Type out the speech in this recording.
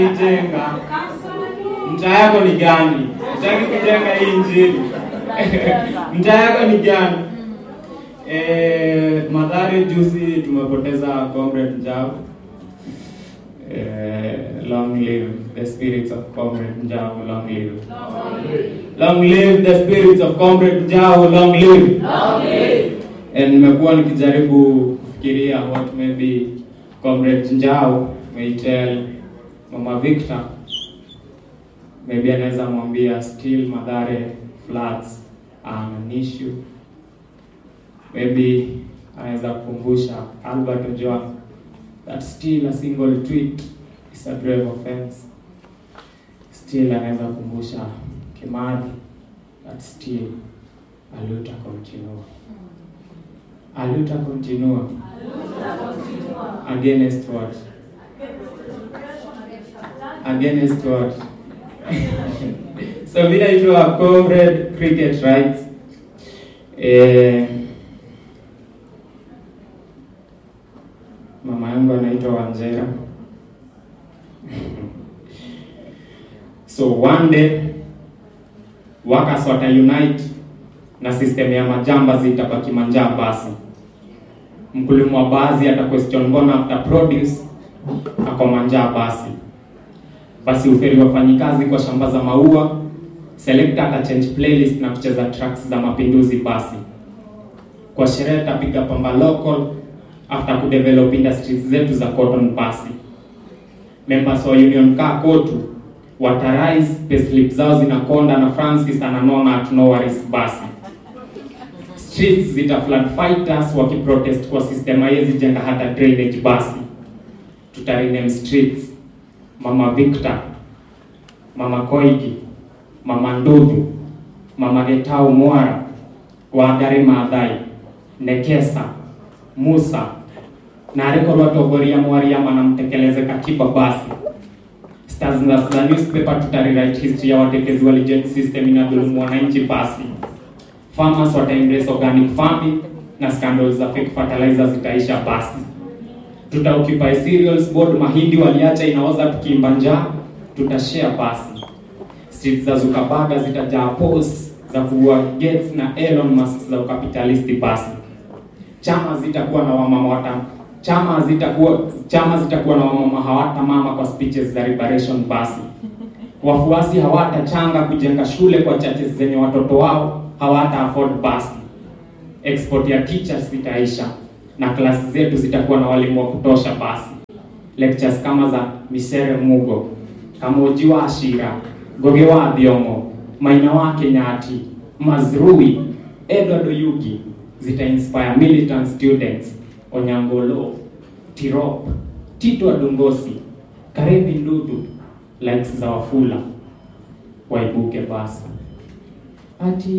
Jenga. Mtaa yako ni gani? Utaki kujenga hii injili. Mtaa yako ni gani? Eh, Mathare juzi tumepoteza comrade Njau. Eh, long live the spirits of comrade Njau, long live. Long live the spirits of comrade Njau, long live. And nimekuwa nikijaribu kufikiria what maybe comrade Njau may tell Mama Victor maybe anaweza mwambia still Mathare floods are an issue. Maybe anaweza kukumbusha Albert Ojwang that still a single tweet is a grave offense. Still anaweza kukumbusha Kimathi that still aluta continua. Aluta continua. Against what? Against what? so vile naitwa comrade cricket rights eh, mama yangu anaitwa Wanjera so one day workers wata unite na system ya majamba zitabaki manjaa basi mkulima wa basi ata question mbona after produce ako manjaa basi basi uferi wafanyikazi kwa shamba za maua selector ata change playlist na kucheza tracks za mapinduzi basi kwa sherehe tapiga pamba local after kudevelop industries zetu za cotton basi members wa union kaa kotu watarise payslip zao zinakonda na francis ananona at no worries basi streets zita flood fighters wakiprotest kwa system haiwezi jenga hata drainage basi tutarename streets mama Victor mama Koigi mama Ndudu mama Getau Mwara Wangari Maathai Nekesa Musa na arikorwo atongoria mwariama na mtekeleze katiba basi stars za za newspaper tutarewrite history ya watetezi wa legend system inadhulumu wananchi basi farmers wata embrace organic farming na scandals za fake fertilizer zitaisha basi tuta occupy cereals board mahindi waliacha inaoza tukiimba njaa tutashare basi streets za Zuckerberg zitajaa posts za kuua Gates na Elon Musk za ukapitalisti basi chama zitakuwa na wamama wata chama zitakuwa chama zitakuwa na wamama hawata mama kwa speeches za liberation basi wafuasi hawatachanga kujenga shule kwa churches zenye watoto wao hawata afford basi export ya teachers zitaisha na klasi zetu zitakuwa na walimu wa kutosha basi lectures kama za Misere Mugo Kamoji wa Ashira Goge wa Thiongo Maina wa Kenyati Mazrui Edward Oyugi zita inspire militant students Onyangolo Tirop Tito Adongosi Karevi Ndudu likes za Wafula waibuke basi ati